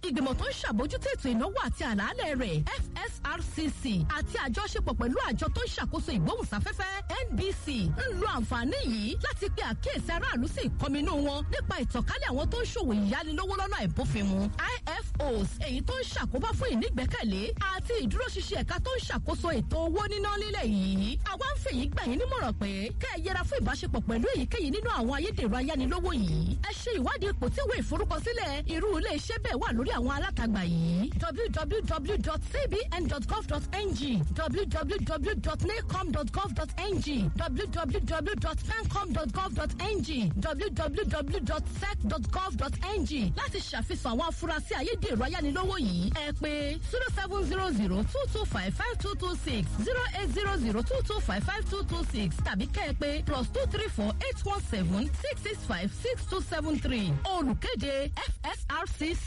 ìgbìmọ̀ tó ń ṣàbójútó ètò ìnáwó àti àlàálẹ̀ rẹ̀ fsrcc àti àjọṣepọ̀ pẹ̀lú àjọ tó ń ṣàkóso ìgbóhùnsáfẹ́fẹ́ nbc ń lo àǹfààní yìí láti pe àkíyèsí aráàlú sí ìkọminú wọn nípa ìtànkálẹ̀ àwọn tó ń ṣòwò ìyánilówó lọ́nà àìbófinmu ifos èyí tó ń ṣàkóbá fún ìnígbẹ́kẹ̀lé àti ìdúróṣinṣin ẹ̀ka tó ń ṣàkóso ètò owó níná nílẹ̀ yìí àwa ń fèyí gbà yín nímọ̀ràn pé kẹ́ ẹ yẹra fún ìbáṣepọ̀ pẹ̀lú èyíkéyìí nínú àwọn ayédèrú ayánilówó yìí ẹ ṣe ìwádìí ipò tí ìwé ìforúkọsílẹ̀ irú ilé iṣẹ́ bẹ́ẹ̀ wà lórí àwọn alátagbà yìí www.cbn.gov.ng www.nacom.gov.ng www.pencom.gov.ng www.sec.gov.ng láti ṣàfihàn àwọn afurasí ayédèrú ayánilówó yìí ẹ pé zero seven zero zero two two five five two two six zero eight zero zero two two five five two two six tàbí kẹ́ ẹ pé plus two three four eight one seven six six five six two seven three olùkéde fsrcc.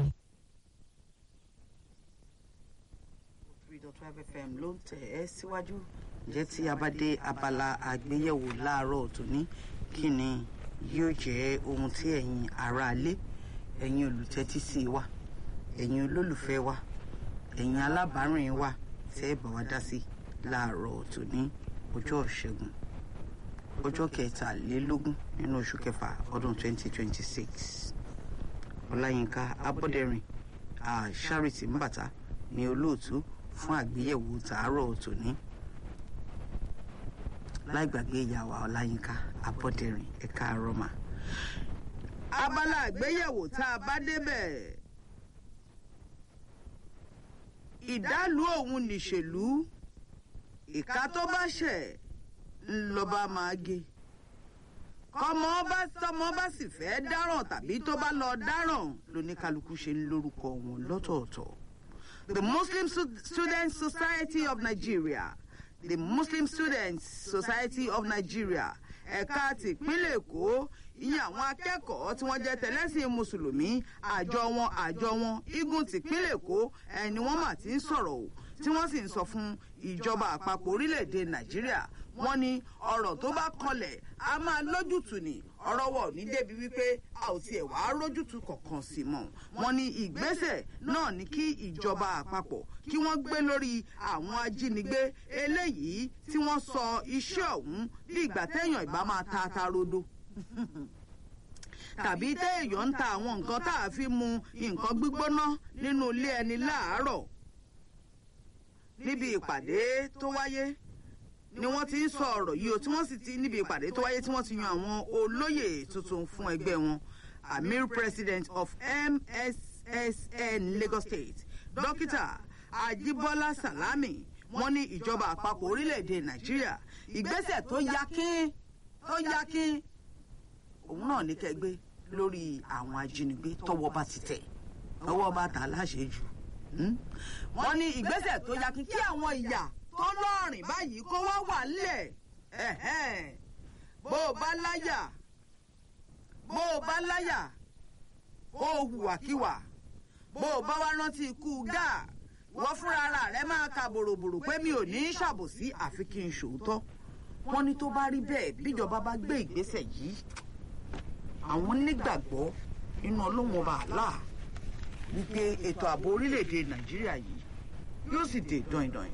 three dot five fm ló ń tẹ̀ ẹ́ síwájú ǹjẹ́ tí a bá dé abala àgbéyẹ̀wò láàárọ̀ tòní kí ni yóò jẹ́ ohun tí ẹ̀yin aráalé ẹ̀yin olùtẹ́tí sí wa ẹ̀yin olólùfẹ́ wa ẹ̀yin alábàárìn wa tẹ́ ẹ bá wa dá sí láàárọ̀ tòní ọjọ́ ìṣẹ́gun ọjọ́ kẹtàlélógún nínú oṣù kẹfà ọdún twenty twenty six ọláyínká abọ́dẹ̀rìn àṣàrìtì mbàtà ní olóòtú fún àgbéyẹ̀wò tàárọ̀ tòní láì gbàgbé ìyàwó ọláyínká abọ́dẹ̀rìn ẹ̀ka àrọ́mà. abala àgbéyẹ̀wò tá a bá débẹ̀ ìdálù òun nìṣèlú ìka tó bá ṣẹ̀ ńlọba máa gé kọmọ bá tọmọ bá sì fẹ́ dáràn tàbí tó bá lọ dáràn lóníkálukú ṣe ń lórúkọ wọn lọ́tọ̀ọ̀tọ̀. The Muslim Stu- Students Society of Nigeria the Muslim Students Society of Nigeria ẹ̀ka tìpínlẹ̀ Èkó ìyẹn àwọn akẹ́kọ̀ọ́ tí wọ́n jẹ́ tẹ̀lẹ́sìn mùsùlùmí àjọ wọn àjọ wọn igun tìpínlẹ̀ Èkó ẹni wọ́n mà ti ń sọ̀rọ̀ o tí wọ́n sì ń sọ fún ìjọba àpapọ̀ orílẹ̀-èdè Nàìjíríà wọ́n ní ọ̀rọ̀ tó bá kanlẹ̀ a máa lójútùú ni ọ̀rọ̀ wọ̀ ní débi wípé a ò tiẹ̀ wá rójútùú kankan sí mọ́ wọ́n ní ìgbésẹ̀ náà ní kí ìjọba àpapọ̀ kí wọ́n gbé lórí àwọn ajínigbé eléyìí tí wọ́n sọ iṣẹ́ ọ̀hún bí ìgbà téèyàn ìbá máa ta ata rodo tàbí téèyàn ń ta àwọn nǹkan tá a fi mu nǹkan gbígbóná nínú ilé ẹni láàárọ̀ níbi ìpàdé tó wáyé ni wọ́n ti ń sọ ọ̀rọ̀ yìí o tí wọ́n sì ti níbi ìpàdé tó wáyé tí wọ́n ti yan àwọn olóyè tuntun fún ẹgbẹ́ wọn amir president of mssn lagos state dókítà ajibola salami wọ́n ní ìjọba àpapọ̀ orílẹ̀-èdè nàìjíríà ìgbésẹ̀ tó yakin tó yakin òun náà ní kẹgbẹ́ lórí àwọn ajínigbé tọ́wọ́ bá ti tẹ̀ tọ́wọ́ bá ta láṣejù wọ́n ní ìgbésẹ̀ tó yakin kí àwọn ìyà tó lọ́rìn báyìí kó wá wà nílẹ̀ bó o bá láyà bó o bá láyà bó o hùwàkíwà bó o bá wá rántí ikú gáà wọ́n fúnra ara rẹ̀ máa ka bòròbòrò pé mi ò ní í ṣàbòsí àfi kí n ṣòótọ́ wọ́n ní tó bá rí bẹ́ẹ̀ bíjọba bá gbé ìgbésẹ̀ yìí àwọn nígbàgbọ́ nínú ọlọ́wọ́n ọba àlá wípé ètò ààbò orílẹ̀-èdè nàìjíríà yìí yóò sì dé dọ̀ìndọ̀ìn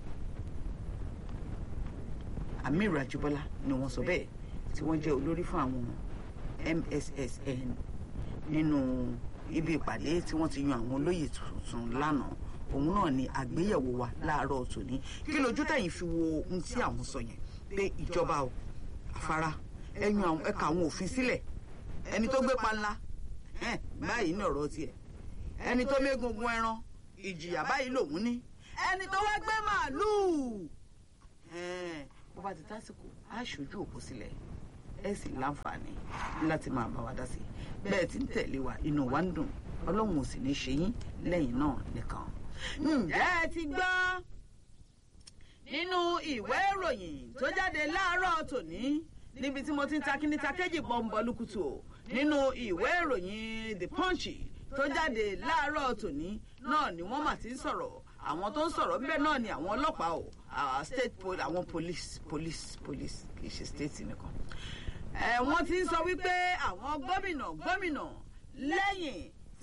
amir ajibola ni wọ́n sọ bẹ́ẹ̀ tí wọ́n jẹ́ olórí fún àwọn mssn nínú ibi ìpàdé tí wọ́n ti yan àwọn olóyè tuntun lánàá òun náà ni àgbéyẹ̀wò wa láàárọ̀ tòní kí lójú tẹ̀yìn fi wo ohun tí àwọn sọ yẹn pé ìjọba o afárá ẹ̀yàn ẹ̀ka àwọn òfin sílẹ̀ ẹni tó gbé panla báyìí ní ọ̀rọ̀ tiẹ̀ ẹni tó mégungun ẹran ìjìyà báyìí lòun ní ẹni tó wá gbé màálùú bó bá ti tásìkò á ṣojú òkú sílẹ̀ ẹ sì láǹfààní láti máa bá wa dá sí i bẹ́ẹ̀ tí ń tẹ̀lé wa inú wa ń dùn ọlọ́run ò sì ní ṣe yín lẹ́yìn náà nìkan. ǹjẹ́ ẹ ti gbọ́ nínú ìwé ìròyìn tó jáde láàárọ̀ tòní níbi tí mo ti ń ta kíní ta kéjì bọ́ǹbọ̀ lukutu o nínú ìwé ìròyìn the punch tó jáde láàárọ̀ tòní náà ni wọ́n mà ti ń sọ̀rọ̀ àwọn tó ń sọ̀rọ̀ bẹ́ẹ̀ náà ni àwọn ọlọ́pàá o state pol àwọn police police police kì í ṣe state nìkan. ẹ wọ́n ti ń sọ wípé àwọn gómìnà gómìnà lẹ́yìn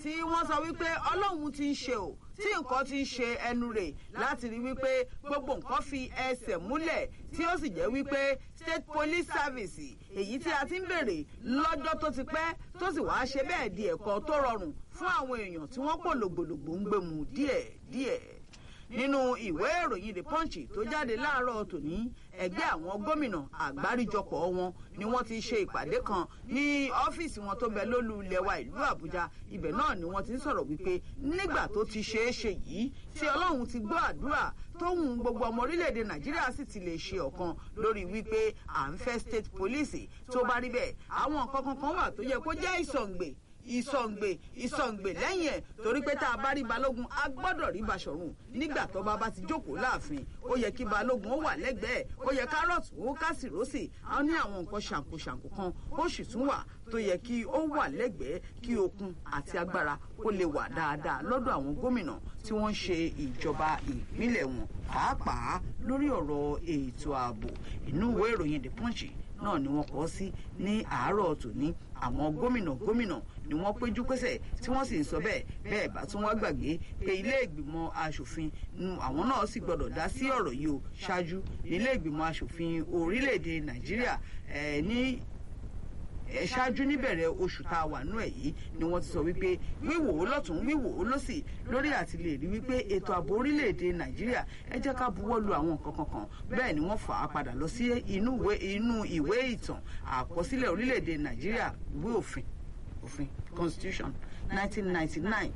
tí wọ́n sọ wípé ọlọ́run ti ń ṣe o tí nǹkan ti ń ṣe ẹnu rẹ̀ láti rí wípé gbogbo nǹkan fi ẹsẹ̀ múlẹ̀ tí ó sì jẹ́ wípé state police service èyí tí a ti ń bèrè lọ́jọ́ tó ti pẹ́ tó sì wáá ṣe bẹ́ẹ̀ di ẹ̀kọ́ tó rọrùn fún àwọn èèyàn tí wọ́n pò lògbòlògbò ń gbẹ̀mù díẹ̀ díẹ̀ nínú ìwé ìròyìn the punch tó jáde láàárọ̀ tòní ẹgbẹ́ àwọn gómìnà àgbáríjọpọ̀ wọn ni wọ́n ti ṣe ìpàdé kan ní ọ́fíìsì wọn tó bẹ lólú ilẹ̀ wa ìlú àbújá ibẹ̀ náà ni wọ́n ti ń sọ̀rọ̀ wípé nígbà tó ti ṣeé ṣe yìí tí ọlọ́run ti gbọ́ àdúrà tóhun gbogbo ọmọ orílẹ̀-èdè nàìjíríà sì ti lè ṣe ọ̀kan lórí wípé à ń fẹ́ state police tó bá rí bẹ́ẹ̀ àwọn nǹkan kankan wà tó yẹ kó jẹ́ ìsọ̀ǹgbè ìsọ̀ǹgbè ìsọ̀ǹgbè lẹ́yìn ẹ̀ torí pé tá a bá rí balógun a gbọ́dọ̀ rí Baṣọ̀run nígbà tó bá bá ti jókòó láàfin ó yẹ kí balógun ó wà lẹ́gbẹ̀ẹ́ ó yẹ kárọ̀tù ó kásìrósì á ní àwọn nǹkan ṣàǹkóṣàǹkó kan ó sì tún wà tó yẹ kí ó wà lẹ́gbẹ̀ẹ́ kí okun àti agbára ó lè wà dáadáa lọ́dọ̀ àwọn gómìnà tí wọ́n ń ṣe ìjọba ìpínlẹ̀ wọn pàápàá lórí ọ̀rọ̀ ètò ààbò inú ìwé ìròyìn The Punch náà ni wọ́n kọ sí ní àárọ̀ tòní àwọn gómìnà gómìnà ni wọ́n péjú pésẹ̀ tí wọ́n sì ń sọ bẹ́ẹ̀ bẹ́ẹ̀ bá tún wá gbàgbé pé ilé ìgbìmọ̀ asòfin àwọn náà sì gbọ́dọ̀ dá sí ọ̀rọ̀ yìí o ṣáájú ilé ìgbìmọ̀ asòfin orílẹ̀-èdè nàìjíríà ní ṣáájú níbẹ̀rẹ̀ oṣù tá a wà nú ẹ̀ yìí ni wọ́n ti sọ wípé wíwò ó lọ́tún wíwò ó lọ́sì lórí àti lè rí wípé ètò ààbò orílẹ̀-èdè nàìjíríà ẹ jẹ́ ká buwọ́ lu àwọn nǹkan kankan bẹ́ẹ̀ ni wọ́n fà á padà lọ sí inú ìwé ìtàn àkọsílẹ̀ orílẹ̀-èdè nàìjíríà ìwé òfin òfin constitution 1999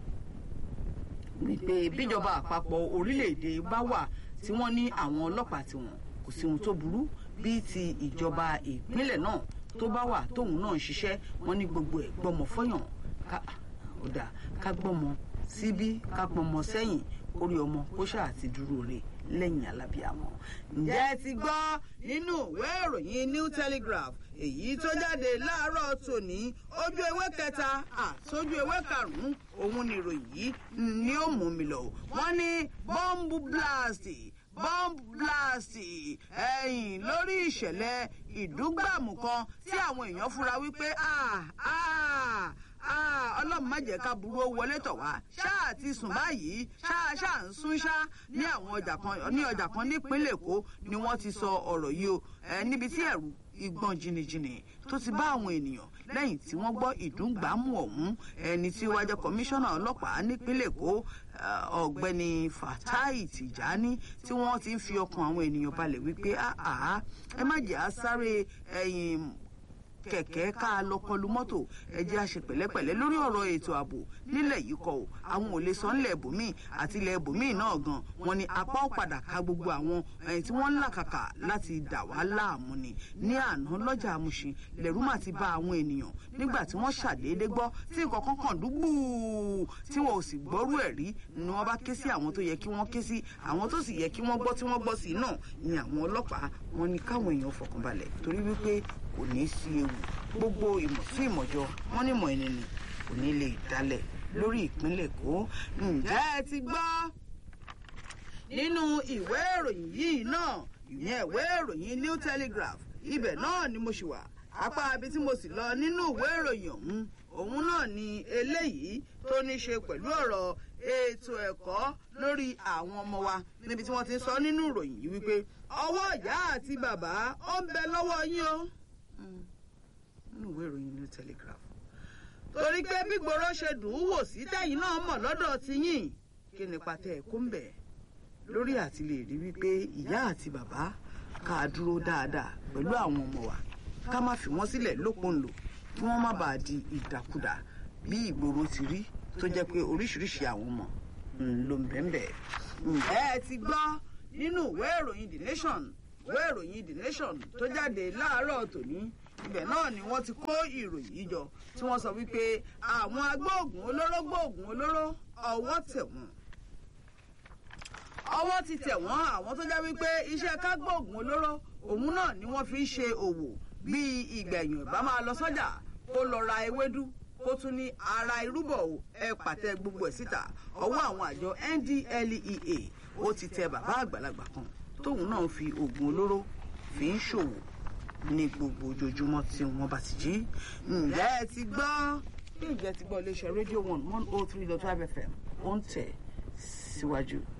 wípé bíjọba àpapọ̀ orílẹ̀-èdè bá wà tí wọ́n ní àwọn ọlọ́pàá tiwọn kò sí ohun tó burú bíi ti ìjọba ìpínlẹ̀ náà tó bá wà tóun náà ń ṣiṣẹ́ wọn ní gbogbo ẹ̀ gbọ́mọ fọ́yàn ká ọ̀dà ká gbọ́mọ síbí ká pọnmọ sẹ́yìn orí ọmọ kó ṣáà ti dúró rè lẹ́yìn alábíàmọ́. ǹjẹ́ ẹ ti gbọ́ nínú ìwé ìròyìn New Telegraph èyí tó jáde láàárọ̀ tòní ojú ewé kẹta àtọ́jú ewé karùn-ún òun ni ìròyìn yìí ni ó mú mi lọ. wọ́n ní bọ́ǹbù blast bomb blast ẹ̀yìn lórí ìṣẹ̀lẹ̀ ìdúgbàmù kan tí àwọn èèyàn fura wípé ọlọ́run má jẹ́ ká burú ó wọlé tọ̀ wá ṣáà ti sùn báyìí ṣáà ṣáà ń sún ṣá ní àwọn ọjà kan ní ọjà kan nípínlẹ̀ èkó ni wọ́n ti sọ ọ̀rọ̀ yìí o níbi tí ẹ̀rù ìgbọ̀n jìnnìjìnnì tó ti bá àwọn ènìyàn lẹ́yìn tí wọ́n gbọ́ ìdúngbàmù ọ̀hún ẹni tí wájú kọmíṣánná ọlọ́pàá nípínlẹ̀ èkó ọ̀gbẹ́ni fatai tìjání tí wọ́n ti ń fi ọkàn àwọn ènìyàn balẹ̀ wípé ẹ má jẹ́ àsáré ẹ̀yìn kẹ̀kẹ́ ká lọ kọlu mọ́tò ẹ jẹ́ a ṣe pẹ̀lẹ́pẹ̀lẹ́ lórí ọ̀rọ̀ ètò ààbò nílẹ̀ yìí kọ́ o àwọn ò lè sọ ńlẹ̀ ibòmíì àti ilẹ̀ ibòmíì náà gan wọn ni apá ó padà ka gbogbo àwọn ẹ̀yìn tí wọ́n ń làkàkà láti dà wá láàmú ni ní àná lọ́jà àmúṣin lẹ́rú mà ti bá àwọn ènìyàn nígbà tí wọ́n ṣàdédé gbọ́ tí nǹkan kan kàn dúgbù tí wọn ò sì gbọ́rú ẹ̀ rí ni wọ́n bá ké sí àwọn tó yẹ kí wọ́n ké sí àwọn tó sì yẹ kí wọ́n gbọ́ tí wọ́n gbọ́ sí náà ni àwọn ọlọ́pàá wọn ni káwọn èèyàn fọkànbalẹ̀ torí wípé kò ní sí ewu gbogbo ìmọ̀ sí ìmọ̀jọ wọn ní ìmọ̀ ẹni ni kò ní lè dálẹ̀ lórí ìpínlẹ̀ èkó ǹjẹ́ ẹ ti gbọ́ nínú ìwé ìròyìn yìí náà ìyẹn ìwé ìròyìn new telegraph ibẹ̀ náà ni mo ṣì wà apá ibi tí mo sì lọ nínú ìwé ìròyìn ọ̀hún òun náà ni eléyìí tó ní ṣe pẹ̀lú ọ̀rọ̀ ètò ẹ̀kọ́ lórí àwọn ọmọ wa níbi tí wọ́n ti ń sọ nínú ìròyìn yìí wípé ọwọ́ ìyá àti bàbá ó ń bẹ lọ́wọ́ yín o nínú ìwé ìròyìn new telegraph torí pé bí gbòòrò ṣe dùn ún wò sí tẹ̀yìn náà mọ̀ lọ́dọ̀ ti yín kí ni pàtẹ ẹ̀kọ́ ń bẹ̀ lórí àti lè rí wípé ìyá àti bàbá ká dúró dáadáa pẹ̀lú àwọn ọmọ wa ká má fi wọ́n sílẹ̀ lópòǹlò kí wọ́n má bàa di ìdàkudà bí ìgboro ti rí tó jẹ́ pé oríṣiríṣi àwọn ọmọ ló ń bẹ́ẹ̀ ǹjẹ́ ẹ ti gbọ́ nínú ìwé ìròyìn the nation ìwé ìròyìn the nation tó jáde láàárọ̀ tòní ibẹ̀ náà ni wọ́n ti kó ìròyìn yìí jọ tí wọ́n sọ wípé àwọn agbóògùn olóró gbóògùn olóró ọwọ́ tẹ̀ wọ́n ọwọ́ ti tẹ̀ wọ́n àwọn tó jẹ́ wípé iṣẹ́ ká gbóògùn olóró òun náà ni wọ́n fi ń ṣe òwò bíi ìgbẹ̀yìn ìbá máa lọ sọ́jà kó lọ ra ewédú kó tún ní ara irúbọ̀ o ẹ pàtẹ gbogbo ẹ̀ síta ọwọ́ àwọn àjọ NDLEA ó ti tẹ bàbá àgbàlagbà kan tóun náà fi oògùn olóró fi ń ṣòwò ní gbogbo ojoojúmọ́ tí wọ́n bá ti jí ǹjẹ́ ẹ ti gbọ́ bí ìjẹ́ ti gbọ́ iléeṣẹ́ rédíò one one oh three dot five fm ó ń tẹ̀ síwájú.